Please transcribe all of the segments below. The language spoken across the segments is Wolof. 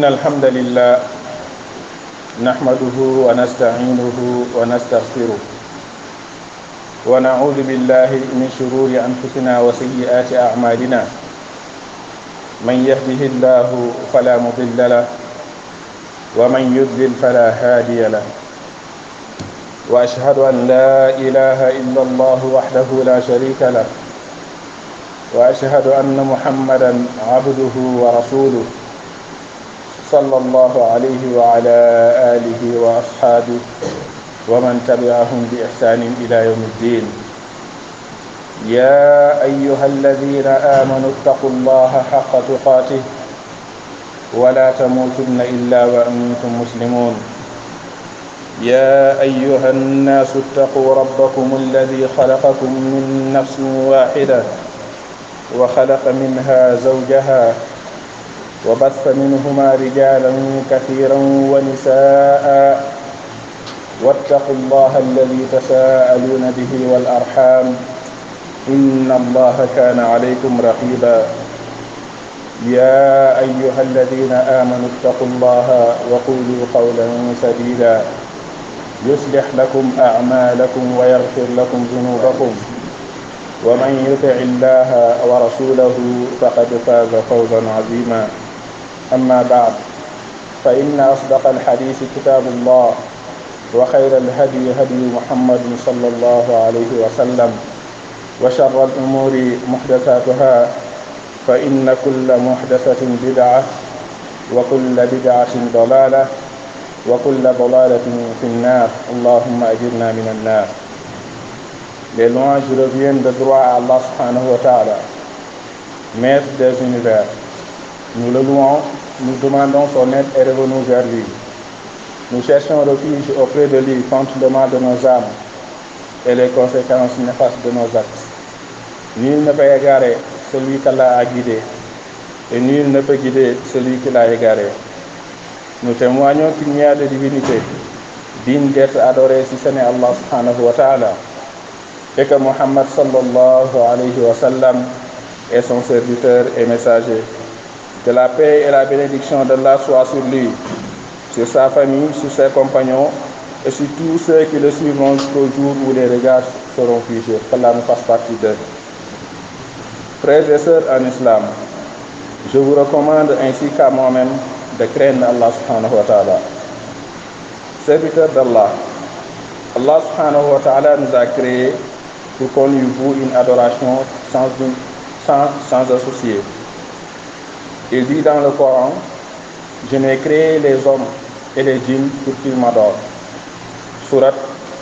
إن الحمد لله نحمده ونستعينه ونستغفره ونعوذ بالله من شرور أنفسنا وسيئات أعمالنا من يهده الله فلا مضل له ومن يضلل فلا هادي له وأشهد أن لا إله إلا الله وحده لا شريك له وأشهد أن محمدا عبده ورسوله صلى الله عليه وعلى آله وأصحابه ومن تبعهم بإحسان إلى يوم الدين يا أيها الذين آمنوا اتقوا الله حق تقاته ولا تموتن إلا وأنتم مسلمون يا أيها الناس اتقوا ربكم الذي خلقكم من نفس واحدة وخلق منها زوجها وبث منهما رجالا كثيرا ونساء واتقوا الله الذي تساءلون به والأرحام إن الله كان عليكم رقيبا يا أيها الذين آمنوا اتقوا الله وقولوا قولا سديدا يصلح لكم أعمالكم ويغفر لكم ذنوبكم ومن يطع الله ورسوله فقد فاز فوزا عظيما أما بعد فإن أصدق الحديث كتاب الله وخير الهدي هدي محمد صلى الله عليه وسلم وشر الأمور محدثاتها فإن كل محدثة بدعة وكل بدعة ضلالة وكل ضلالة في النار اللهم أجرنا من النار Les louanges reviennent de droit à Allah subhanahu wa ta'ala, maître des univers. Nous le louons, nous demandons son aide et revenons vers lui. Nous cherchons refuge auprès de lui contre le mal de nos âmes et les conséquences néfastes de nos actes. Nul ne peut égarer celui qu'Allah a guidé, et nul ne peut guider celui qui l'a égaré. Nous témoignons qu'il n'y a de divinité digne d'être adorée si ce n'est Allah subhanahu wa ta'ala, et que Muhammad sallallahu alayhi wa sallam est son serviteur et messager. Que la paix et la bénédiction d'Allah soient sur lui, sur sa famille, sur ses compagnons et sur tous ceux qui le suivront jusqu'au jour où les regards seront figés. Qu'Allah nous fasse partie d'eux. Frères et sœurs en islam, je vous recommande ainsi qu'à moi-même de craindre Allah subhanahu wa ta'ala. Serviteur d'Allah, Allah subhanahu wa ta'ala nous a créés pour qu'on lui voue une adoration sans, sans, sans associer. Il dit dans le Coran, je n'ai créé les hommes et les djinns pour qu'ils m'adorent. Surat,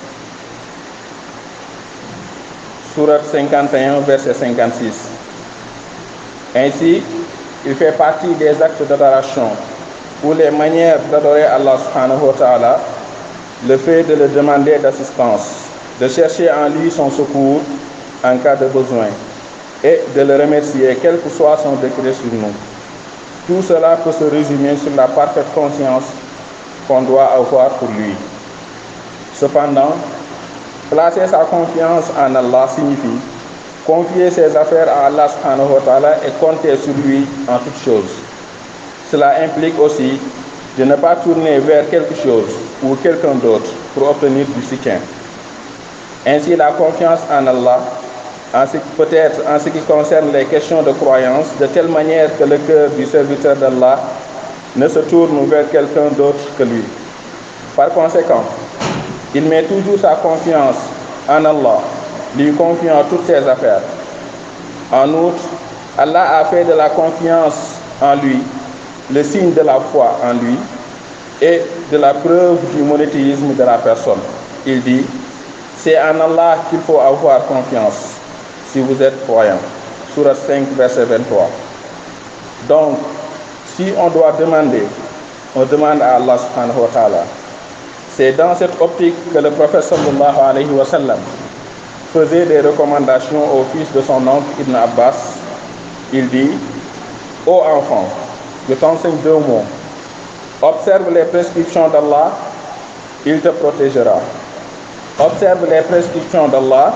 Surat 51, verset 56. Ainsi, il fait partie des actes d'adoration ou les manières d'adorer Allah subhanahu wa ta'ala, le fait de le demander d'assistance, de chercher en lui son secours en cas de besoin et de le remercier quel que soit son décret sur nous. Tout cela peut se résumer sur la parfaite conscience qu'on doit avoir pour lui. Cependant, placer sa confiance en Allah signifie confier ses affaires à Allah subhanahu wa ta'ala et compter sur lui en toutes choses. Cela implique aussi de ne pas tourner vers quelque chose ou quelqu'un d'autre pour obtenir du soutien. Ainsi, la confiance en Allah, peut-être en ce qui concerne les questions de croyance, de telle manière que le cœur du serviteur d'Allah ne se tourne vers quelqu'un d'autre que lui. Par conséquent, il met toujours sa confiance en Allah, lui confiant toutes ses affaires. En outre, Allah a fait de la confiance en lui le signe de la foi en lui et de la preuve du monothéisme de la personne. Il dit, c'est en Allah qu'il faut avoir confiance si vous êtes croyant. Surat 5, verset 23. Donc, si on doit demander, on demande à Allah subhanahu wa ta'ala. C'est dans cette optique que le prophète sallallahu alayhi wa sallam faisait des recommandations au fils de son oncle Ibn Abbas. Il dit, Ô enfant, je t'enseigne deux mots. Observe les prescriptions d'Allah, il te protégera. Observe les prescriptions d'Allah,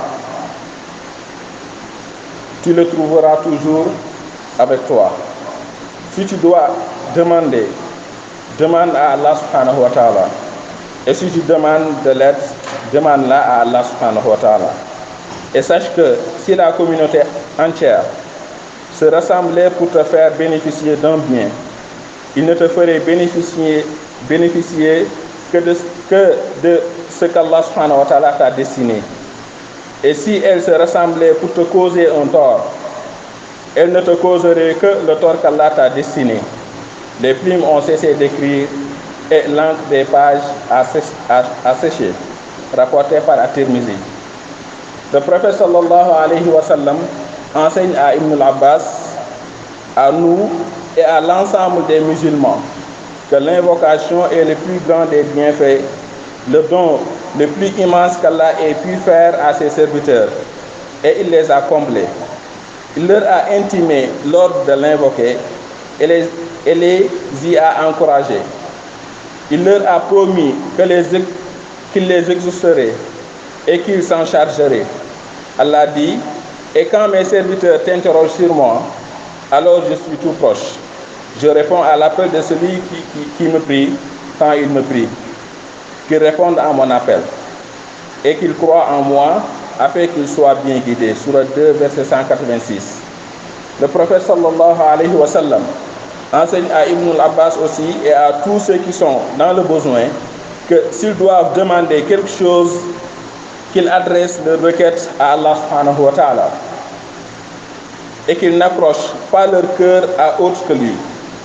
tu le trouveras toujours avec toi. Si tu dois demander demande à Allah subhanahu wa ta'ala. Et si tu demandes de l'aide, demande-la à Allah subhanahu wa ta'ala. Et sache que si la communauté entière se rassemblait pour te faire bénéficier d'un bien, il ne te ferait bénéficier, bénéficier que, de, que de ce qu'Allah subhanahu wa ta'ala t'a destiné. Et si elle se rassemblait pour te causer un tort, elle ne te causerait que le tort qu'Allah t'a destiné. Les plumes ont cessé d'écrire et l'encre des pages a, a, a séché, rapporté par At-Tirmizi. Le prophète sallallahu alayhi wa sallam enseigne à Ibn al-Abbas, à nous et à l'ensemble des musulmans que l'invocation est le plus grand des bienfaits, le don le plus immense qu'Allah ait pu faire à ses serviteurs. Et il les a comblés. Il leur a intimé l'ordre de l'invoquer et les, et les y a encouragés. Il leur a promis qu'il les, qu'il les exaucerait et qu'il s'en chargerait. Allah dit, et quand mes serviteurs t'interrogent sur moi, alors je suis tout proche. Je réponds à l'appel de celui qui, qui, qui me prie quand il me prie. Qu'il réponde à mon appel et qu'il croit en moi afin qu'il soit bien guidé. Surat 2, verset 186. Le prophète sallallahu alayhi wa sallam enseigne à Ibn al-Abbas aussi et à tous ceux qui sont dans le besoin que s'ils doivent demander quelque chose, qu'ils adressent leur requête à Allah subhanahu wa ta'ala et qu'ils n'accrochent pas leur cœur à autre que lui.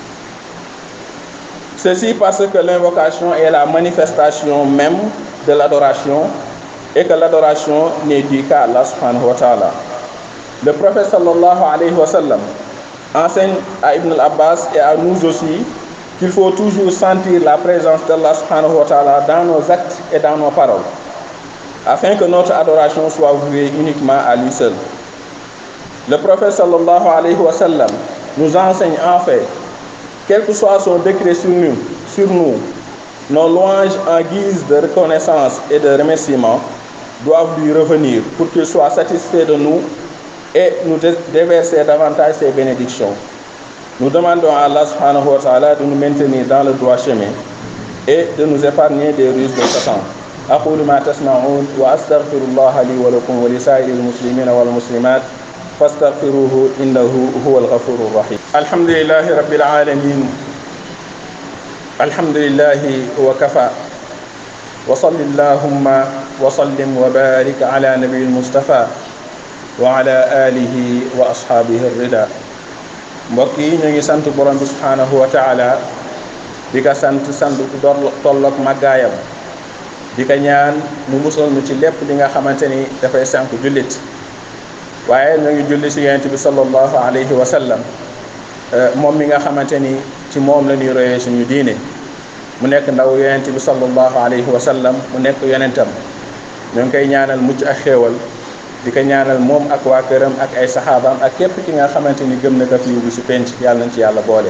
Ceci parce que l'invocation est la manifestation même de l'adoration et que l'adoration n'est due qu'à Allah subhanahu wa ta'ala. Le prophète sallallahu alayhi wa sallam enseigne à Ibn al-Abbas et à nous aussi qu'il faut toujours sentir la présence d'Allah subhanahu wa ta'ala dans nos actes et dans nos paroles, afin que notre adoration soit vouée uniquement à lui seul. Le prophète sallallahu alayhi wa sallam nous enseigne en fait, quel que soit son décret sur nous, sur nous nos louanges en guise de reconnaissance et de remerciement doivent lui revenir pour qu'il soit satisfait de nous et nous déverser davantage ses bénédictions. Nous demandons à Allah subhanahu wa ta'ala de nous maintenir dans le droit chemin et de nous épargner des ruses de Satan. أقول ما تسمعون وأستغفر الله لي ولكم ولسائر المسلمين والمسلمات فاستغفروه إنه هو الغفور الرحيم الحمد لله رب العالمين الحمد لله وكفى وصل اللهم وسلم وبارك على نبي المصطفى وعلى آله وأصحابه الرضا mbokk yi ñu ngi sant borom bi subhanahu wa taala di ko sant sant ku dor tolloog màggaayam di ko ñaan mu musal nu ci lépp li nga xamante ni dafay sànq jullit waaye ñu ngi julli si yonent bi sallallahu alayhi wa sallam moom mi nga xamante ni ci moom la ñuy royee suñu diine mu nekk ndaw yonent bi sallallahu alayhi wa sallam mu nekk yonentam ñoo ngi koy ñaanal mucc ak xéewal di ko ñaanal moom ak waa këram ak ay saxaabaam ak képp ki nga xamante ni gëm na ko fi bu si penc yàlla nañ ci yàlla boole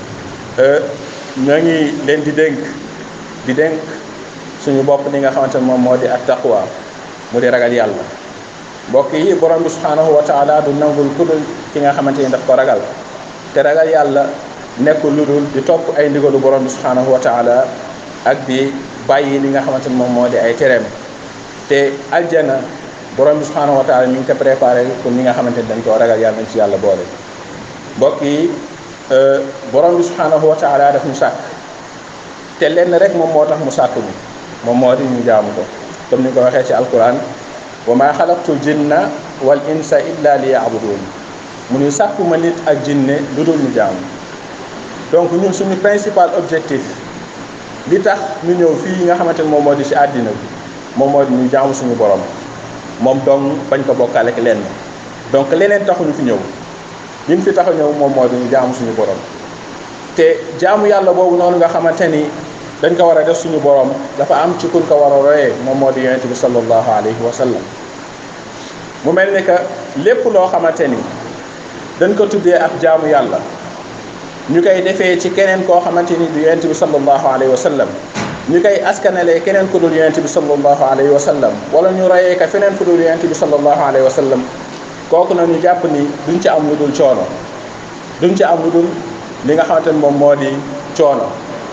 ñoo ngi leen di dénk di dénk suñu bopp li nga xamante ne moom moo di ak taqwa mu di ragal yàlla mbokk yi borom bi subhanahu wa taala du nangul ku dul ki nga xamante ni daf ko ragal te ragal yàlla nekkul lu dul di topp ay ndigalu borom bi subhanahu wa taala ak di bàyyi li nga xamante ni moom moo di ay tereem te aljana borom bi subhanahu wa taala mi ngi ko préparé pour ñi nga xamante ni dañ koo ragal yàlla nañ ci yàlla boole mbokk yi borom bi subhanahu wa taala daf ñu sàkk te lenn rek moom moo tax mu sàkk ñu moom moo di ñu jaamu ko comme ni ko waxee ci alquran wa ma xalaqtul jinna wal insa illa li yaabudun mu ñu sàkku ma nit ak jinne lu dul ñu jaamu donc ñun suñu principal objectif li tax ñu ñëw fii nga xamante ni moom moo di ci àddina bi moom moo di ñu jaamu suñu borom moom dong bañ ko bokkaale ak lenn donc leneen taxuñu fi ñëw ñun fi tax a ñëw moom moo di ñu jaamu suñu borom te jaamu yàlla boobu noonu nga xamante ni dañ ko war a def suñu borom dafa am ci kun ko war a royee moom moo di yonent bi sallallahu alayhi wa sallam mu mel ni que lépp loo xamante ni dañ ko tuddee ak jaamu yàlla ñu koy defee ci keneen koo xamante ni du yonent bi sallallahu alayhi wa sallam ñu koy askanalee keneen ku dul yonent bi sallallahu alayhi wa sallam wala ñu royee ka feneen ku dul yonent bi sallallahu alayhi wa sallam kooku na ñu jàpp ni duñ ci am lu dul coono duñ ci am lu dul li nga xamante ni moom moo di coono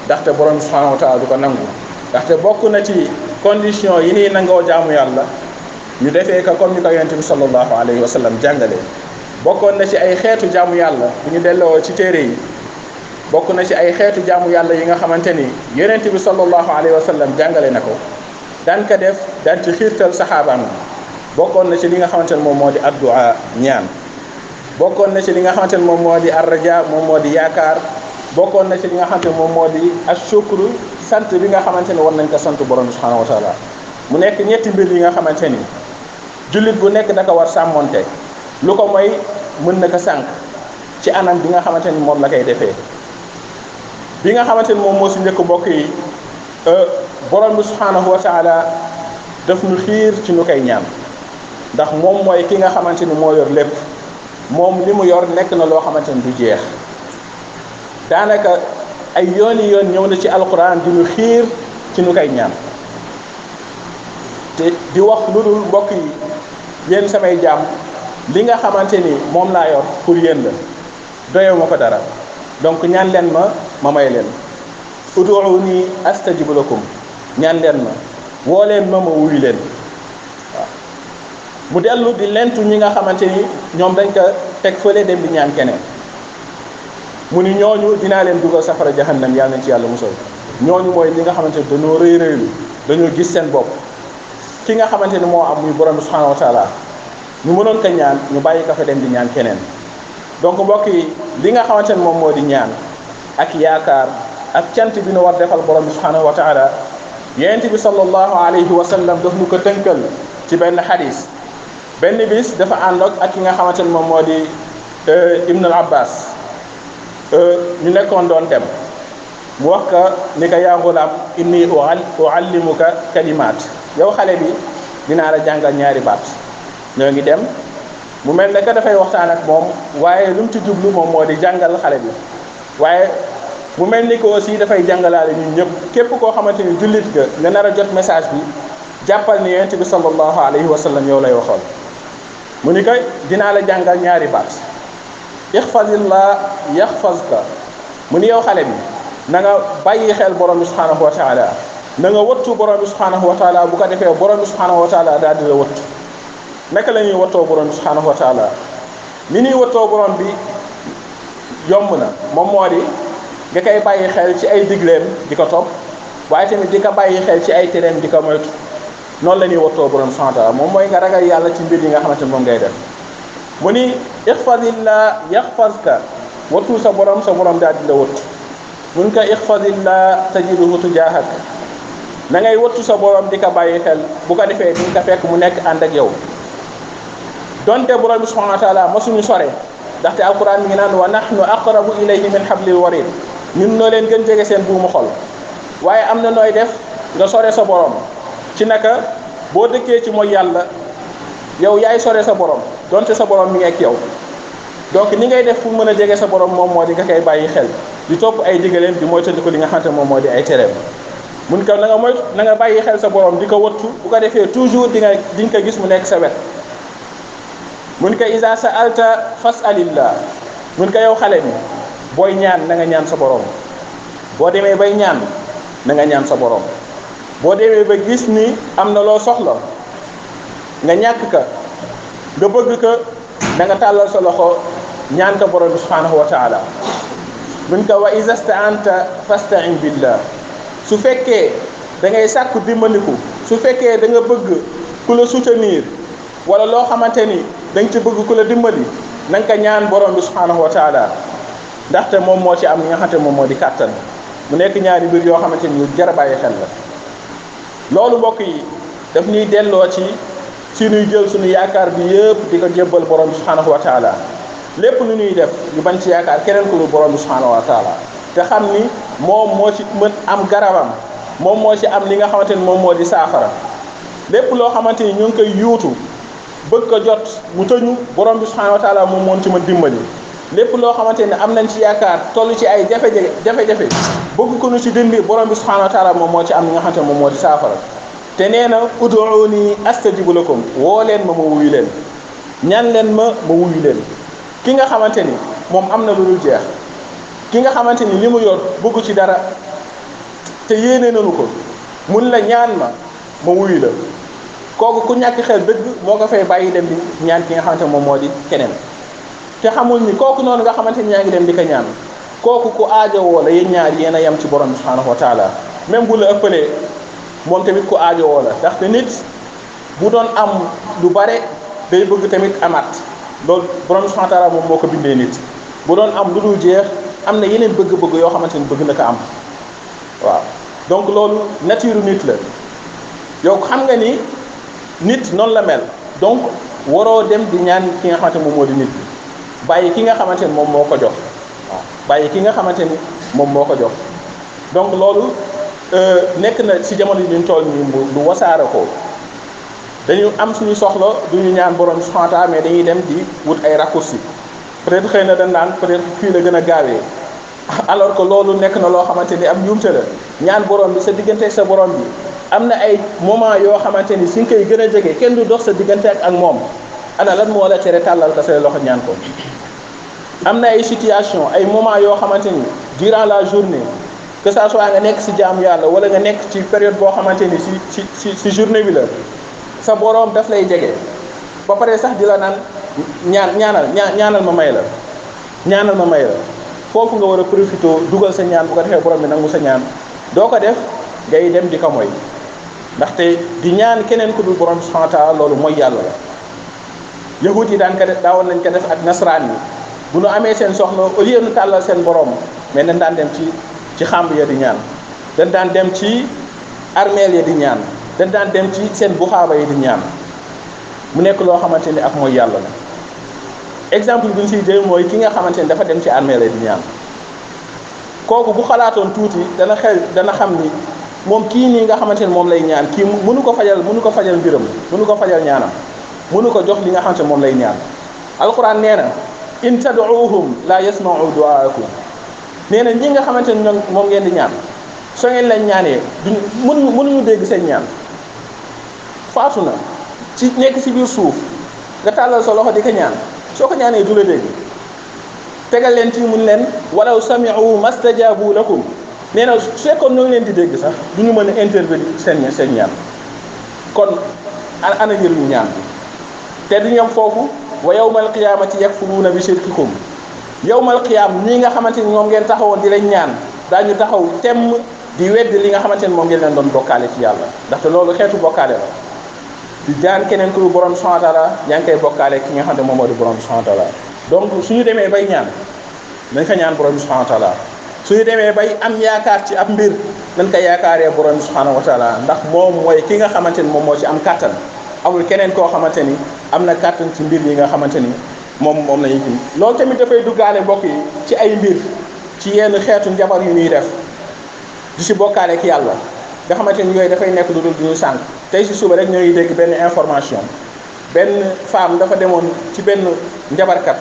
ndaxte borom subhanahu wa taala du ko nangu ndaxte bokk na ci condition yi nii nangoo jaamu yàlla ñu defee ko comme ni ko yonent bi sallallahu alayhi wa sallam jàngalee bokkoon na ci ay xeetu jaamu yàlla bu ñu delloo ci téere yi bokk na ci ay xeetu jaamu yàlla yi nga xamante ni yonent bi sallallahu alayhi wa sallam jàngale na ko daan ko def daan ci xiirtal saxaabaam yi bokkoon na ci li nga xamante ne moom moo di addua ñaan bokkoon na ci li nga xamante ne moom moo di arraja moom moo di yaakaar bokkoon na ci li nga xamante ne moom moo di ashukru sant bi nga xamante ne war nañ ko sant borom bi subhanahu wa taala mu nekk ñetti mbir yi nga xamante ni jullit bu nekk da ko war sàmmonte lu ko mooy mën na ko sànq ci anam bi nga xamante ni moom la koy defee bi nga xamante ni moom moo si njëkk mbokk yi borom bi subhanahu wa taala daf ñu xiir ci ñu koy ñaan ndax moom mooy ki nga xamante ni moo yor lépp moom li mu yor nekk na loo xamante ni du jeex daanaka ay yooni yoon ñëw na ci alquran di ñu xiir ci ñu koy ñaan te di wax lu dul mbokk yi yéen samay jaam li nga xamante ni moom laa yor pour yéen la doyewu ma ko dara donc ñaan leen ma ma may leen uduuni astajib lakum ñaan leen ma woo leen ma ma wuyu leen waaw mu dellu di lentu ñi nga xamante ni ñoom dañ ko teg fële dem di ñaan keneen mu ni ñooñu dinaa leen dugal safara jahannam yàlla nañ ci yàlla musal ñooñu mooy ñi nga xamante ni dañoo rëy rëylu dañoo gis seen bopp ki nga xamante ni moo am muy borom bi subhanahu wa taala ñu mënoon ko ñaan ñu bàyyi ko fa dem di ñaan keneen donc mbokk yi li nga xamante ni moom moo di ñaan ak yaakaar ak cant bi nu war defal borom bi subhanahu wa taala yonent bi sallallahu alayhi wa sallam daf ñu ko tënkal ci benn xadis benn bis dafa ànd ak ki nga xamante ni moom moo di Ibn al Abbas ñu nekkoon doon dem mu wax ka ni ko yaa gulaam inni uallimuka kalimaat yow xale bi dinaa la jàngal ñaari baat ñoo ngi dem mu mel ne que dafay waxtaan ak moom waaye lu mu ci jublu moom moo di jàngal xale bi waaye mu mel ni que aussi dafay jàngalaale ñun ñëpp képp koo xamante ni jullit ga nga nar a jot message bi jàppal ni yonent bi sallallahu alayhi wa sallam yow lay waxoon mu ni ko dinaa la jàngal ñaari baat ixfazillah yaxfazka mu ni yow xale bi na nga bàyyi xel borom bi subhanahu wa taala na nga wattu borom bi subhanahu wa taala bu ko defee borom bi subhanahu wa taala daal di la wattu naka la ñuy wattoo borom bi subhanahu wa taala ni ñuy wattoo borom bi yomb na moom moo di nga koy bàyyi xel ci ay digleem di ko topp waaye tamit di ko bàyyi xel ci ay tereem di ko moytu noonu la ñuy wattoo borom bi subhanahu wa taala moom mooy nga ragal yàlla ci mbir yi nga xamante ne moom ngay def mu ni ixfadillah yaxfazka wattu sa borom sa borom daal di la wattu mun ko ixfadillah tajiduhu tujaahak na ngay wattu sa borom di ko bàyyi xel bu ko defee di nga ko fekk mu nekk ànd ak yow donte borom bi subhanahu wa taala masuñu sore ndaxte alquran mi ngi naan wa nahnu aqrabu ilayhi min hablil warid ñun noo leen gën jege seen buumu xol waaye am na nooy def nga sore sa borom ci naka boo dëkkee ci mooy yàlla yow yaay sore sa borom donte sa borom mi ngi ak yow donc ni ngay def pour mën a jege sa borom moom moo di nga koy bàyyi xel di topp ay digaleem di moytandiku li nga xamante moom moo di ay tereem mun ko na nga moy na nga bàyyi xel sa borom di ko wattu bu ko defee toujours di nga di nga ko gis mu nekk sa wet mun ko isa sa alta fasalillah mun ko yow xale bi booy ñaan na nga ñaan sa borom boo demee bay ñaan na nga ñaan sa borom boo demee ba gis ni am na loo soxla nga ñàkk ka nga bëgg ka da nga tàllal sa loxo ñaan ko borom bi subhanahu wa taala mun ko wa isa staanta fastain billah su fekkee da ngay sàkku dimbandiku su fekkee da nga bëgg ku la soutenir wala loo xamante ni da nga ci bëgg ku la dimbali na nga ko ñaan borom bi subhanahu wa taala ndaxte moom moo ci am li nga xamante moom moo di kàttan mu nekk ñaari mbir yoo xamante ni yu jar a bàyyi xel la loolu mbokk yi daf ñuy delloo ci si ñuy jël suñu yaakaar bi yëpp di ko jébbal borom bi subhanahu wa taala lépp lu ñuy def ñu bañ ci yaakaar keneen ku lu borom bi subhanahu wa taala te xam ni moom moo ci mën am garabam moom moo ci am li nga xamante ni moom moo di saafara lépp loo xamante ni ñu ngi koy yuutu bëgg ko jot mu tëñu borom bi subhanahu wa taala moom moo ci mën dimbali lépp loo xamante ni am nañ ci yaakaar toll ci ay jafe-jafe jafe-jafe bëgg ko nu ci dindi borom bi subhanahu wa taala moom moo ci am li nga xamante ni moom moo di saafara te nee na uduuni astajibu lakum woo leen ma ma wuyu leen ñaan leen ma ma wuyu leen ki nga xamante ni moom am na lu dul jeex ki nga xamante ni li mu yor bëggu ci dara te yéene nañu ko mun la ñaan ma ma wuyu la kooku ku ñàkk xel dëgg moo ko fay bàyyi dem di ñaan ki nga xamante moom moo di keneen te xamul ni kooku noonu nga xamante ni ñaa ngi dem di ko ñaan kooku ku aajowoo la yéen ñaar yéen a yem ci borom bi subhanahu wa taala même bu la ëppalee moom tamit ku aajowoo la ndaxte nit bu doon am lu bare day bëgg tamit amaat loolu borom bi subhanahu wa taala moom moo ko bindee nit bu doon am lu dul jeex am na yeneen bëgg-bëgg yoo xamante ni bëgg na ko am waaw donc loolu nature nit la yow xam nga ni nit noonu la mel donc waroo dem di ñaan ki nga xamante moom moo di nit bi bàyyi ki nga xamante ni moom moo ko jox waaw bàyyi ki nga xamante ni moom moo ko jox donc loolu nekk na ci jamono yi ñu toll nii lu wasaare ko dañu am suñu soxla du ñu ñaan borom subhanahu wa ta'ala mais dañuy dem di wut ay raccourci peut-être xëy na dañ naan peut-être fii la gën a gaawee alors que loolu nekk na loo xamante ni am njuumte la ñaan borom bi sa diggante ak sa borom bi am na ay moment yoo xamante ni si nga koy gën a jege kenn du dox sa diggante ak ak moom ana lan moo la tere tàllal ko say loxo ñaan ko am na ay situation ay moment yoo xamante ni durant la journée que ça soit nga nekk si jaamu yàlla wala nga nekk ci période boo xamante ni si si si si journée bi la sa boroom daf lay jege ba pare sax di la naan ñaan ñaanal ñaanal ma may la ñaanal ma may la foofu nga war a profité dugal sa ñaan bu ko defee borom bi nangu sa ñaan doo ko def ngay dem di ko moy ndaxte di ñaan keneen ku dul borom subhanahu wa ta'ala loolu mooy yàlla la yahut yi daan ko def daawoon nañ ko def ak nasaraan yi bu nu amee seen soxla au lieu nu tàllal seen borom mais dañ daan dem ci ci xàmb ya di ñaan dañ daan dem ci armeel ya di ñaan dañ daan dem ci seen buxaaba yi di ñaan mu nekk loo xamante ni ak mooy yàlla la exemple bi ñu siy jël mooy ki nga xamante ni dafa dem ci armeel ya di ñaan kooku bu xalaatoon tuuti dana xel dana xam ni moom kii nii nga xamante ni moom lay ñaan kii mënu ko fajal mënu ko fajal mbiram mënu ko fajal ñaanam mënu ko jox li nga xamante ni moom lay ñaan alquran nee na in tad'uuhum la yasma'u du'aakum nee na ñi nga xamante ni ñoom moom ngeen di ñaan soo ngeen leen ñaanee duñ mënuñu mënuñu dégg seen ñaan faatu na ci nekk ci biir suuf nga tàllal sa loxo di ko ñaan soo ko ñaanee du la dégg tegal leen ci mun leen walaw sami'u mastajabu lakum nee na su fekkoon ñoo ngi leen di dégg sax du ñu mën a intervenir seen seen ñaan kon ana njëriñu ñaan te du ñam foofu wa yawmal qiyaamati yakfuruuna bi shirkikum yawmal qiyaam ñii nga xamante ni moom ngeen taxawoon di leen ñaan daañu taxaw temm di weddi li nga xamante ni moom ngeen leen doon bokkaale ci yàlla ndaxte loolu xeetu bokkaale la di jaan keneen ku borom subhanahu wa ta'ala yaa ngi koy bokkaale ki nga xam ne moom moo di borom subhanahu wa ta'ala donc suñu demee bay ñaan nañ ko ñaan borom subhanahu wa ta'ala suñu demee bay am yaakaar ci ab mbir nañ ko yaakaaree borom subhanahu wa ta'ala ndax moom mooy ki nga xamante ni moom moo ci am kàttan amul keneen koo xamante ni am na kàttan ci mbir yi nga xamante ni moom moom la ñuy jëm loolu tamit dafay duggaale mbokk yi ci ay mbir ci yenn xeetu njabar yu ñuy def di si bokkaale ak yàlla nga xamante ni yooyu dafay nekk lu dul du ñu sànq tey si suba rek ñoo ngi dégg benn information benn femme dafa demoon ci benn njabarkat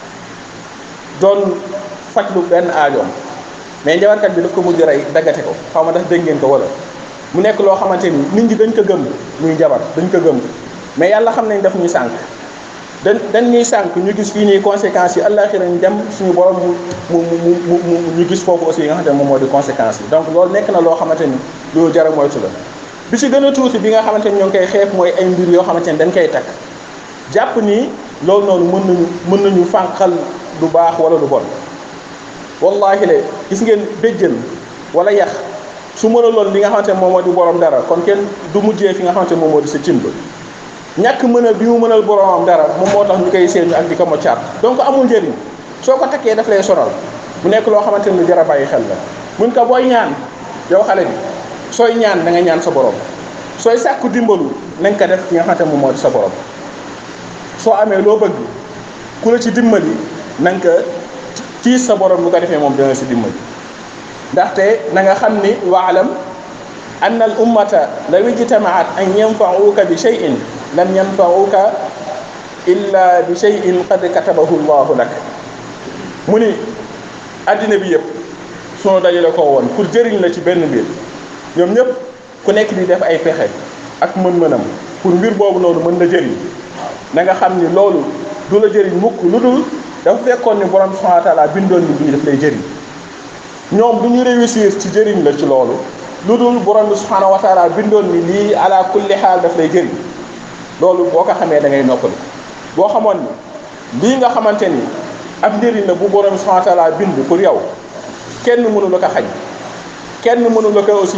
doon fajlu benn aajoom mais njabarkat bi daf ko mujj rey daggate ko xaw ma ndax dégg ngeen ko wala mu nekk loo xamante ni nit ñi dañ ko gëm muy njabar dañ ko gëm mais yàlla xam nañ daf ñuy sànq dañ dañ ñuy sànq ñu gis fii nii conséquences yi àllaaxira ñu dem suñu borom mu mu mu mu mu ñu gis foofu aussi yi nga xamante ne moom moo di conséquences yi donc loolu nekk na loo xamante ni loolu jar a moytu la bi ci gën a tuuti bi nga xamante ni ñoo ngi koy xeeb mooy ay mbir yoo xamante ni dañ koy takk jàpp ni loolu noonu mën nañu mën nañu fànqal lu baax wala lu bon wallahi le gis ngeen béjjën wala yax su mënaloon li nga xamante ne moom moo di borom dara kon kenn du mujjee fi nga xamante ne moom moo di sa cimb ñàkk mënal bi mu mënal boromam dara moom moo tax ñu koy séenu ak di ko moccaat donc amul njëriñ soo ko takkee daf lay sonal mu nekk loo xamante ni lu jar a bàyyi xel la mun ko booy ñaan yow xale bi sooy ñaan da nga ñaan sa borom sooy sàkku dimbalu na nga ko def ki nga xamante ne moom moo di sa borom soo amee loo bëgg ku la ci dimbali na nga ko ci sa borom bu ko defee moom dana si dimbali ndaxte na nga xam ni waalam ann al ummata law ijtamaat an yanfauka bi cheyin lam yanfauka illa bi cheyin qad katabahu llahu lak mu ni addina bi yëpp sunu dajale ko woon pour jëriñ la ci benn mbir ñoom ñëpp ku nekk di def ay pexe ak mën-mënam pour mbir boobu noonu mën la jëriñ na nga xam ni loolu du la jëriñ mukk lu dul dafa fekkoon ni borom subhanahu wa taala bindoon ni bii daf lay jëriñ ñoom du ñu réussir ci jëriñ la ci loolu lu dul borom bi subhanahu wa taala bindoon ni lii ala kulli xaal daf lay jëriñ loolu boo ko xamee da ngay noppali boo xamoon ni lii nga xamante ni ab njëriñ la bu borom bi subhanahu wa taala bind pour yow kenn mënu la ko xañ kenn mënu la ko aussi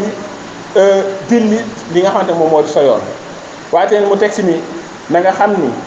dindi li nga xamante moom moo di sa yoon waaye teen mu teg si ni na nga xam ni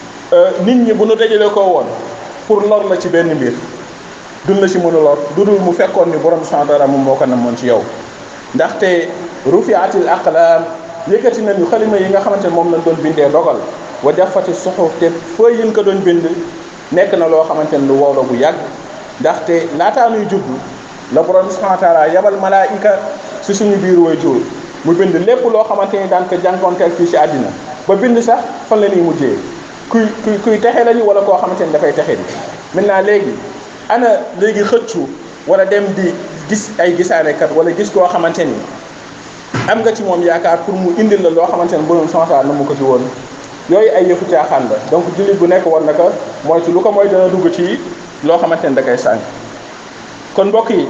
nit ñi bu nu dajale koo woon pour lor la ci benn mbir dun la ci mën a lor du dul mu fekkoon ni borom subhanahu wa taala moom moo ko namoon ci yow ndaxte rufiatil aqlaam yëkkati nañu xalima yi nga xamante ne moom lañ doon bindee dogal wa jafati suxuf te fooy yin ko doon bind nekk na loo xamante ne lu wow la bu yàgg ndaxte laataa nuy judd la borom subhanahu wa taala yabal malaayika si suñu biir way jur mu bind lépp loo xamante ni daan ko jànkoonteel fii si àddina ba bind sax fan la ñuy mujjee kuy kuy kuy texe lañu wala koo xamante ni dafay texe di maintenant léegi ana léegi xëccu wala dem di gis ay gisaanekat wala gis koo xamante ni am nga ci moom yaakaar pour mu indil la loo xamante ne borom santal na mu ko ci woon yooyu ay yëfu caaxaan la donc jullit bu nekk war na ko mooy ci lu ko mooy dana dugg ci loo xamante ne da koy sànq kon mbokk yi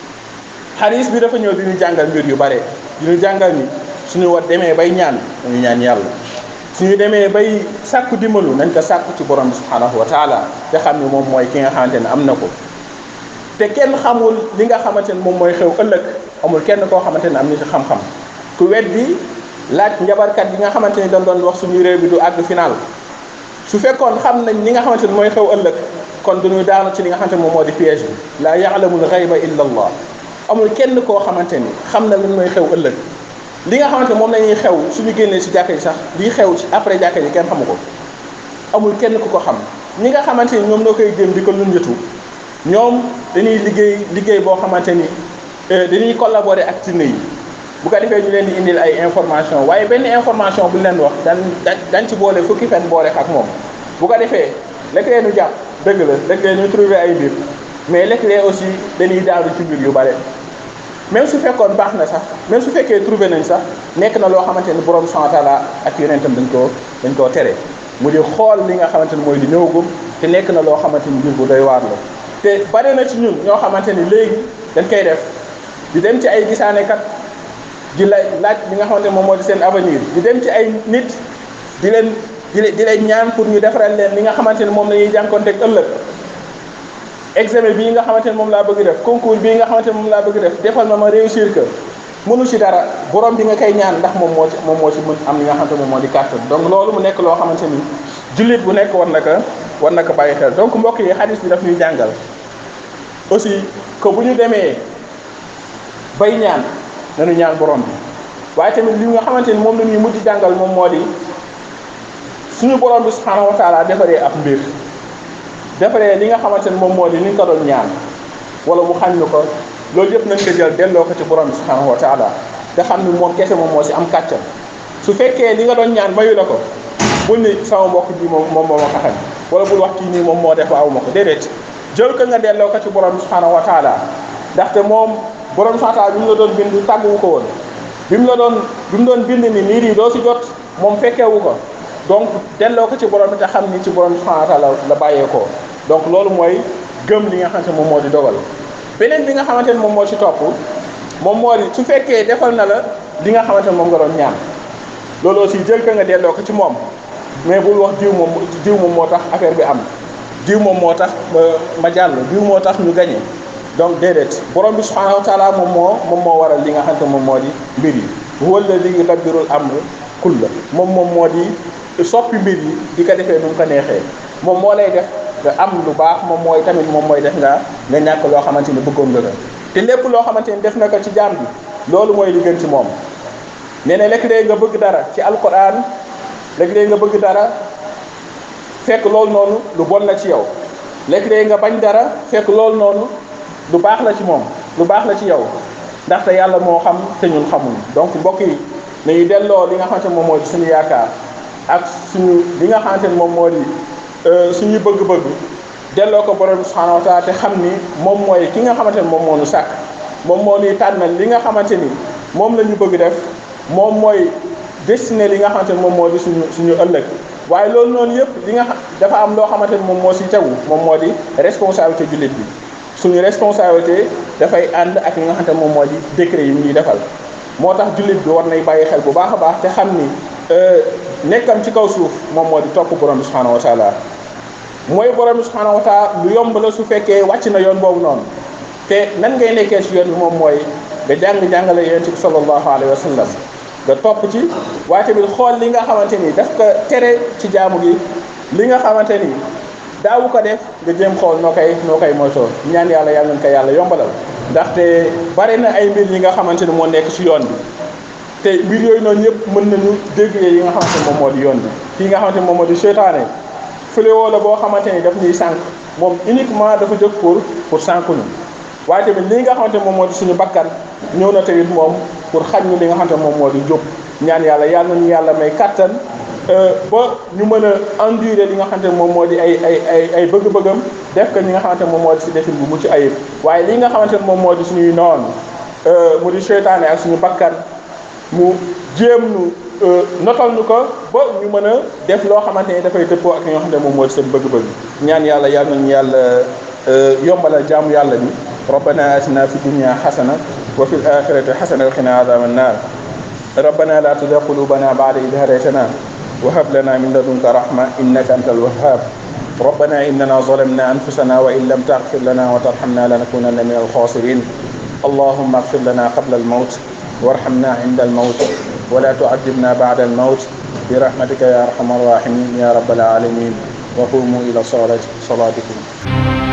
xaris bi dafa ñëw di ñu jàngal mbir yu bare di ñu jàngal ni suñu war demee bay ñaan dañu ñaan yàlla suñu demee bay sàkku dimbalu nañ ko sàkku ci borom bi subhanahu wa taala te xam ne moom mooy ki nga xamante ne am na ko te kenn xamul li nga xamante ne moom mooy xew ëllëg amul kenn koo xamante ne am na ci xam-xam ku weddi laaj njabarkat yi nga xamante ni dañ doon wax suñu réew bi du àgg final su fekkoon xam nañ li nga xamante ne mooy xew ëllëg kon duñu daanu ci li nga xamante ne moom moo di piège bi laa ya'lamul ghayba illa allah amul kenn koo xamante ni xam na lan mooy xew ëllëg li nga xamante moom la ñuy xew suñu génnee si jàkka yi sax lii xew ci après jàkka yi kenn xamu ko amul kenn ku ko xam ñi nga xamante ni ñoom noo koy jëm di ko lunjatu ñoom dañuy liggéey liggéey boo xamante ni dañuy collaborer ak tinne yi bu ko defee ñu leen di indil ay information waaye benn information bu leen wax dañ dañ ci boole fukki fen boole ak moom bu ko defee léeg-léeg ñu jàpp dëgg la léeg-léeg ñu trouver ay mbir mais léeg-léeg aussi dañuy daanu ci mbir yu bare même su fekkoon baax na sax même su fekkee trouvé nañ sax nekk na loo xamante ni borom subhanahu wa taala ak yonentam dañ koo dañ koo tere mu di xool li nga xamante ni mooy di ñëwagum te nekk na loo xamante ni mbir bu doy waar la te bare na ci ñun ñoo xamante ni léegi dañ koy def di dem ci ay gisaanekat di la laaj li nga xamante moom moo di seen avenir di dem ci ay nit di leen di leen di leen ñaan pour ñu defaral leen li nga xamante ni moom la ñuy jànkoonteeg ëllëg examen bii nga xamante ni moom laa bëgg def concours bii nga xamante ni moom laa bëgg def defal ma ma réussir que mënu ci dara borom bi nga koy ñaan ndax moom moo ci moom moo ci mën am li nga xamante moom moo di kàttan donc loolu mu nekk loo xamante ni jullit bu nekk war na ko war na ko bàyyi xel donc mbokk yi xadis bi daf ñuy jàngal aussi que bu ñu demee bay ñaan nañu ñaan borom bi waaye tamit li nga xamante ni moom la ñuy mujj jàngal moom moo di suñu borom bi subhanahu wa taala defaree ab mbir defaree li nga xamante ni moom moo di ni nga ko doon ñaan wala mu xañ ñu ko loolu yëpp nañ ko jël delloo ko ci borom bi subhanahu wa taala te xam ni moom kese moom moo si am kàttan su fekkee li nga doon ñaan mayu la ko bul ni sama mbokk bi moom moom moo ma ko xañ wala bul wax kii nii moom moo def aw ma ko déedéet jël ko nga delloo ko ci borom bi subhanahu wa taala ndaxte moom borom subhanahu wa taala bi mu la doon bind tàgguwu ko woon bi mu la doon bi mu doon bind ni niir yi doo si jot moom fekkeewu ko donc delloo ko ci borom bi te xam ni ci borom subhanahu wa taala la bàyyeekoo donc loolu mooy gëm li nga xamante moom moo di dogal beneen bi nga xamante ne moom moo ci topp moom moo di su fekkee defal na la li nga xamante ne moom nga doon ñaan loolu aussi jël ko nga delloo ko ci moom mais bul wax diw moom diw moom moo tax affaire bi am diw moom moo tax ma jàll diw moo tax ñu gañe donc déedéet borom bi subhanahu wa taala moom moo moom moo waral li nga xamante moom moo di mbir yi huwa alladi yudabbirul amr kulla moom moom moo di soppi mbir yi di ko defee nu mu ko neexee moom moo lay def nga am lu baax moom mooy tamit moom mooy def nga nga ñàkk loo xamante ni bëggoon nga te lépp loo xamante ni def na ko ci jaam bi loolu mooy li gën ci moom nee na léeg-léeg nga bëgg dara ci alquran léeg-léeg nga bëgg dara fekk loolu noonu lu bon la ci yow léeg-léeg nga bañ dara fekk loolu noonu lu baax la ci moom lu baax la ci yow ndaxte yàlla moo xam te ñun xamul donc mbokk yi nañu delloo li nga xamante ne moom moo di suñu yaakaar ak suñu li nga xamante ne moom moo di suñu bëgg-bëgg delloo ko borom bi subhanahu wa taala te xam ni moom mooy ki nga xamante ne moom moo ñu sàkk moom moo ñuy tànnal li nga xamante ni moom la ñu bëgg def moom mooy destiné li nga xamante ne moom moo di suñu suñu ëllëg waaye loolu noonu yëpp li nga xam dafa am loo xamante ni moom moo si tegu moom moo di responsabilité jullit bi suñu responsabilité dafay ànd ak li nga xamante ne moom moo di décret yi ñuy defal moo tax jullit bi war nay bàyyi xel bu baax a baax te xam ni nekkam ci kaw suuf moom moo di topp borom bi subhanahu wa taala mooy borom bi subhanahu wa taala lu yomb la su fekkee wàcc na yoon boobu noonu te nan ngay nekkee ci yoon bi moom mooy nga jàng-jàngale yonent bi sallallahu alayhi wa sallam nga topp ci waaye tamit xool li nga xamante ni daf ko tere ci jaamu gi li nga xamante ni daawu ko def nga jéem xool noo koy noo koy moytoo ñaan yàlla yàlla nañ ko yàlla yombalal ndaxte bari na ay mbir yi nga xamante ni moo nekk ci yoon bi te mbir yooyu noonu yëpp mën nañu déggee yi nga xamante ni moom moo di yoon bi kii nga xamante ni moom moo di seytaane fléau la boo xamante ni daf ñuy sànq moom uniquement dafa jóg pour pour sànq ñu waaye tamit li nga xamante ni moom moo di suñu bakkan ñëw na tamit moom pour xañ ñu li nga xamante ni moom moo di jóg ñaan yàlla yàlla nañu yàlla may kattan ba ñu mën a endurer li nga xamante ne moom moo di ay ay ay ay bëgg-bëggam def ko ñi nga xamante ne moom moo di si defin bu mucc ayib waaye li nga xamante ne moom moo di suñuy noon mu di seytaane ak suñu bakkan mu jéem nu notal ñu ko ba ñu mën a def loo xamante ne dafay dëppoo ak li nga xamante ne moom moo di seen bëgg-bëgg ñaan yàlla yàlla nañu yàlla yombalal jaamu yàlla bi rabbana atina fi dunya xasana wa fi l axirati xasana wa qina adaba annar rabbana la tuzigh qulubana ba'da idh hadaytana وهب لنا من لدنك رحمة إنك أنت الوهاب ربنا إننا ظلمنا أنفسنا وإن لم تغفر لنا وترحمنا لنكونن من الخاسرين اللهم اغفر لنا قبل الموت وارحمنا عند الموت ولا تعذبنا بعد الموت برحمتك يا أرحم الراحمين يا رب العالمين وقوموا إلى صلاة صلاتكم